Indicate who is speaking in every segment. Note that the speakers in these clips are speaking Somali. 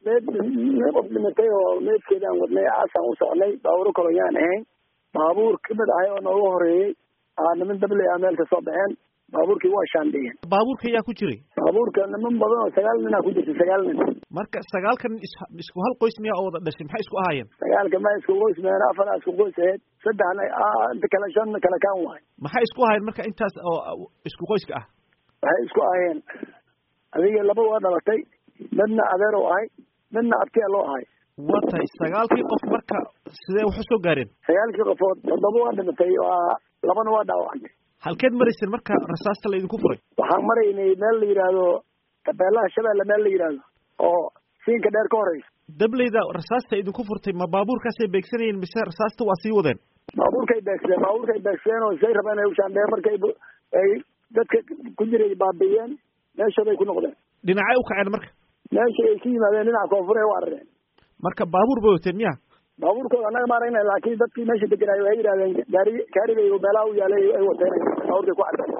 Speaker 1: meed qof dhimatay oo meedkeedaan wadnay aasaan u socnay baabuuro kaloyaan ahayn baabuur kamid ahay oo nooga horeeyey aa niman dabley a meel ka soo baxeen baabuurkii waa shaandhiyeen
Speaker 2: baabuurka ayaa ku jiray
Speaker 1: baabuurka niman badan oo sagaal nin aa ku jirta sagaal nin
Speaker 2: marka sagaalkan is isku hal qoys miyaa oo wada dhashay maxay isku ahaayeen
Speaker 1: sagaalka ma isku qoys meen afar aa isku qoys ahayd saddexna inta kale shan kale kaan waay
Speaker 2: maxay isku ahaayeen marka intaas oo isku qoyska ah
Speaker 1: waxay isku ahayeen adiga laba waa dhalatay midna adeer oo ahay midna abtiya loo ahay
Speaker 2: waa tahay sagaalkii qof marka sidee wax usoo gaareen
Speaker 1: sagaalkii qofood toddoba waa dhimatay waa labana waa dhaawacantay
Speaker 2: halkeed marayseen marka rasaasta laydinku furay
Speaker 1: waxaan maraynay meel la yidhaahdo tabeelaha shabeelle meel la yidhaahdo oo siinka dheer ka horeysa
Speaker 2: dableyda rasaasta idinku furtay ma baabuurkaasay beegsanayeen mise rasaasta waa sii wadeen
Speaker 1: baabuurkay beegsadeen baabuurkay beegsadeen oo say rabeen ay ushaandheen markay ay dadka ku jiray baabiiyeen meeshooday ku noqdeen
Speaker 2: dhinacay u kaceen marka
Speaker 1: meesha ay ka yimaadeen dhinaca koonfur ay u arareen
Speaker 2: marka baabuur bay wateen miya
Speaker 1: baabuurkooda annaga ma aragna laakiin dadkii meesha deganaayo waxay yidhahdeen gaari gaarigay meelaha u yaalay ay wateen baabuurkay ku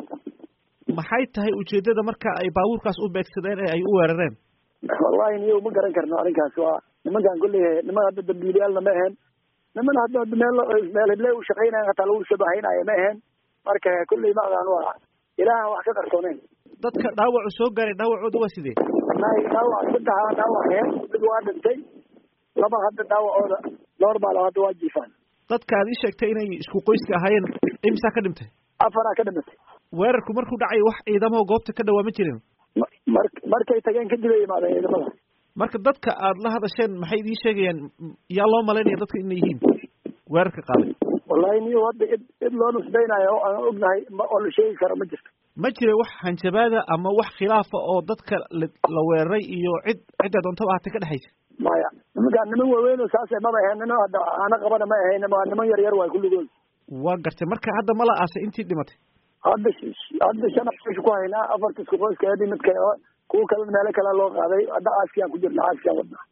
Speaker 1: cadeen
Speaker 2: maxay tahay ujeedada marka ay baabuurkaas u beegsadeen ee ay u weerareen
Speaker 1: wallahi niyo ma garan karno arrinkaas waa nimankaan kulley niman hadda dambiilayaalna ma ahaen niman hadda meel meel hible u shaqaynayan hataa lagu shabahaynaayo ma ahaen marka kulley ma aqaan waa ilaahan wax ka qarsooneyn
Speaker 2: dadka dhaawacu soo gaaray dhaawacooda waa sidee
Speaker 1: wallahi dhaawac saddexa dhaawac ahayn mid waa dhintay laba hadda dhaawacooda normal hadda waa jiifaan
Speaker 2: dadka aad ii sheegtay inay isku qoyska ahaayeen imsaa ka dhintay
Speaker 1: afaraa ka dhimatay
Speaker 2: weerarku markuu dhacay wax ciidamo goobta ka dhawaa ma jirin
Speaker 1: mar markay tageen kadib ay yimaadeen ciidamada
Speaker 2: marka dadka aad la hadasheen maxay idiin sheegayaan yaa loo malaynaya dadka inay yihiin weerarka qaaday
Speaker 1: wallahi niyo hadda id cid loo nusbaynayo oo aan ognahay oo la sheegi karo ma jirto
Speaker 2: ma jira wax hanjabaada ama wax khilaafa oo dadka la weeraray iyo cid cidda doontaba ahatay ka dhexaysa
Speaker 1: maya nimankaan niman waaweyn oo saase maba ahayn nina hadda ana qabana ma ahayn waa niman yar yar waay kulligood
Speaker 2: waa gartay marka hadda mala aasay intii dhimatay
Speaker 1: hadda hadda shan meesha ku haynaa afarta isku qoyska edi midka kuwa kale meelo kale loo qaaday hadda aaskiyaan ku jirna aaskiyaan wadnaa